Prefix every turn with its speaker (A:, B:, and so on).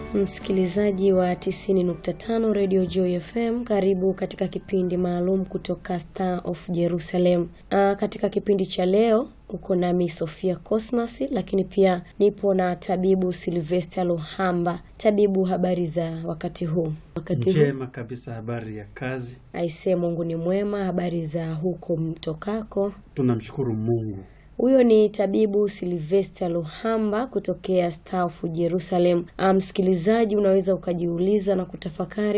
A: Msikilizaji wa 90.5 Radio Joy FM, karibu katika kipindi maalum kutoka Star of Jerusalem. Uh, katika kipindi cha leo uko nami Sofia Cosmas, lakini pia nipo na tabibu Sylvester Luhamba. Tabibu, habari za wakati huu? Wakati huu
B: Njema kabisa, habari ya kazi.
A: aisee, Mungu ni mwema. Habari za huko mtokako?
B: Tunamshukuru Mungu.
A: Huyo ni tabibu Sylvester Luhamba kutokea Star of Jerusalem. Ah, Msikilizaji, unaweza ukajiuliza na kutafakari